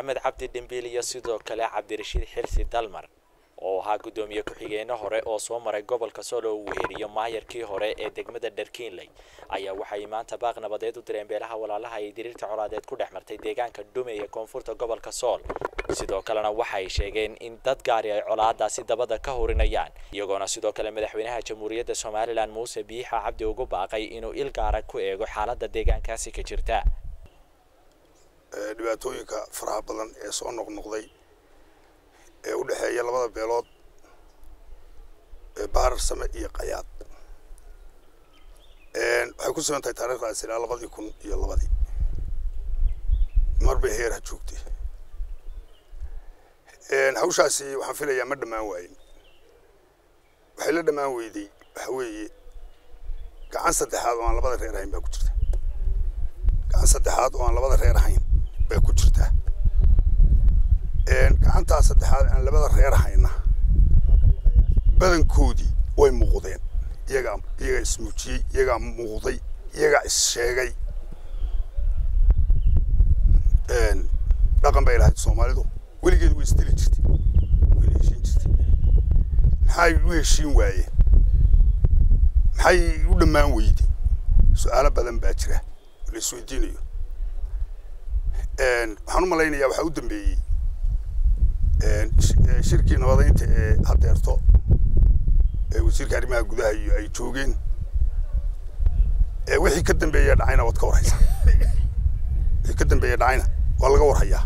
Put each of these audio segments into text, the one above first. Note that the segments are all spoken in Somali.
maxamed cabdi dhimbiil iyo sidoo kale cabdirashiid xilsi dalmar oo ahaa guddoomiye ku-xigeenno hore oo soo maray gobolka sool oo uu weheriyo maayarkii hore ee degmada dharkiinley ayaa waxay maanta baaq nabadeed u direen beelaha walaalaha ay diriirta colaadeed ku dhex martay deegaanka dhume ee koonfurta gobolka sool sidoo kalena waxay sheegeen in dad gaari ay colaadaasi dabada ka horinayaan iyagoona sidoo kale madaxweynaha jamhuuriyadda somalilan muuse biixa cabdi ugu baaqay inuu il gaara ku eego xaaladda deegaankaasi ka jirta dhibaatooyinka faraha badan ee soo noqnoqday ee u dhexeeya labada beelood ee baarar same iyo qayaad waxay ku sugan tahay taariikhdaas ilaa labadii kun iyo labadii mar bay heer ha joogtay hawshaasi waxaan filayaa ma dhammaan waayin waxay la dhammaan weyday waxa weeye gacan saddexaad oo aan labada reer ahayn baa ku jirta gacan saddexaad oo aan labada reer ahayn baa ku jirtaa gacantaa saddexaad aan labada reer hayna badankoodii way muuqdeen iyagaa iyagaa ismuujiyey iyagaa muuqday iyagaa issheegay dhaqan bay lahayd soomaalidu weligeed way isdili jirtay wayna heshiin jirtay maxay u heshiin waayeen maxay u dhammaan weyday su-aalo badan baa jira oo la isweydiinayo waxaan u malaynayaa waxaa u dambeeyey shirkii nabadaynta ee hadeerto ee wasiirka arrimaha gudaha iyo ay joogeen wixii ka dambeeya dhacayna waad ka warhaysaa wixii ka dambeeya dhacayna waa laga warhayaa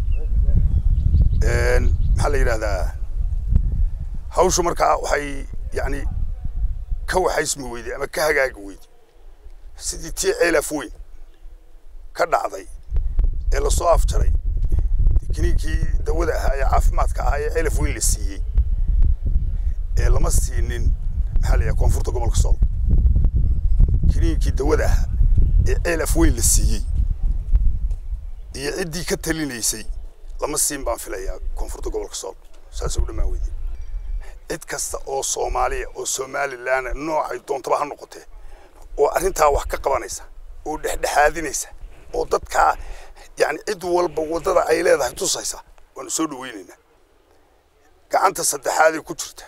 maxaa la yidhahdaa hawshu markaa waxay yani ka waxaysmi weyday ama ka hagaagi weyday sidii tii ceelaf weyn ka dhacday ee lasoo afjaray kiniinkii dawada ahaa ee caafimaadka ahaa ee ceelaf weyn la siiyey ee lama siinin maxaa la yidhaha koonfurta gobolka sool kiniinkii dawada ahaa ee ceelaf weyn la siiyey iyo ciddii ka talinaysay lama siin baan filayaa koonfurta gobolka sool saasay u dhammaan weyday cid kasta oo soomaaliya oo somalilan noocay doontaba ha noqotee oo arrintaa wax ka qabanaysa oo dhexdhexaadinaysa oo dadkaa yani cid walba waddada ay leedahay tusaysa waanu soo dhaweynaynaa gacanta saddexaadee ku jirta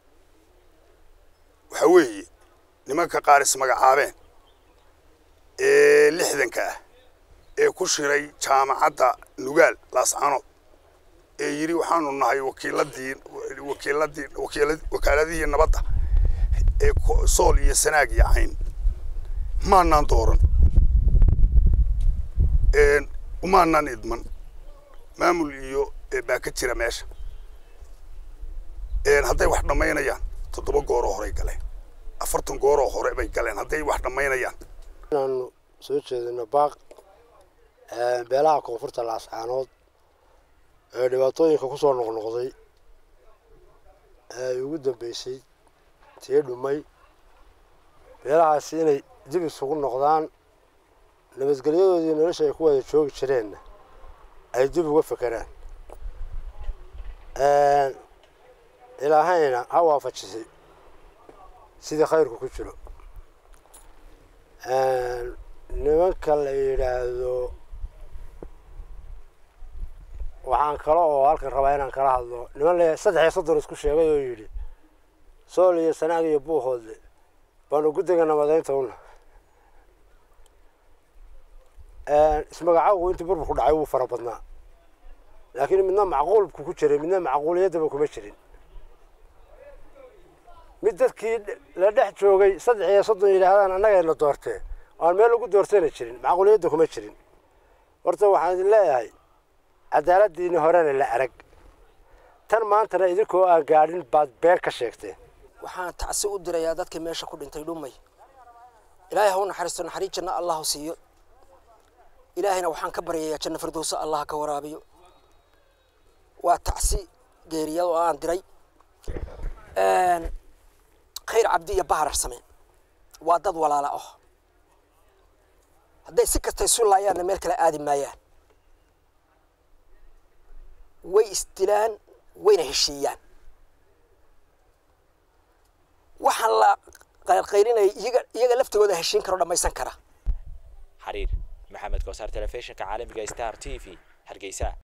waxa weeye nimanka qaar ismagacaabeen ee lixdanka ah ee ku shiray jaamacadda nugaal laascanood ee yidhi waxaanu nahay wakiiladii wakiiladii wakiila wakaaladihii nabadda ee sool iyo sanaag iyo cayn maanaan dooran umaanaan idman maamul iyo baa ka jira meesha hadday wax dhammaynayaan toddoba gooroo horey galeen afartan gooroo hore bay galeen hadday wax dhammaynayaan inaanu soo jeedino baaq beelaha koonfurta laascaanood ee dhibaatooyinka ku soo noqnoqday ee ugu dambeysay tii dhumay beelahaasi inay dib isugu noqdaan nabadgelyadoodii nolosha ay ku wada joogi jireenna ay dib uga fekeraan ilaahayna ha waafajisay sidii khayrku ku jiro nimanka la yidhaahdo waxaan kale oo halkan rabaa inaan kala hadlo niman le saddex iyo soddon isku sheegay oo yidhi sool iyo sanaag iyo buuhoodle baanu guddiga nabadaynta una ismagacawgu intii burburku dhacay wuu fara badnaa laakiin midna macquulku ku jiray midna macquuliyaddaba kuma jirin mid dadkii la dhex joogay saddex iyo soddon yidhaahdaan annagayna doortee aan meel lagu doortayna jirin macquuliyadda kuma jirin horta waxaan idin leeyahay cadaaladdiini horena la arag tan maantana idinkoo aan gaadhin baad been ka sheegteen waxaan tacsi u dirayaa dadkii meesha ku dhintay dhumay ilaahay ha u naxariisto naxariis janno allah siiyo ilaahayna waxaan ka baryayaa janno firdowsa allah ka waraabiyo waa tacsi geeriyad oo aan diray khayr cabdi iyo baharar same waa dad walaala ah hadday si kasta isu laayaanna meel kale aadi maayaan way isdilaan wayna heshiiyaan waxaan la qaylqaylinaya iyaga iyaga laftigooda heshiin karo dhammaysan kara xariir maxamed kosaar telefishinka caalamiga star t v hargeysa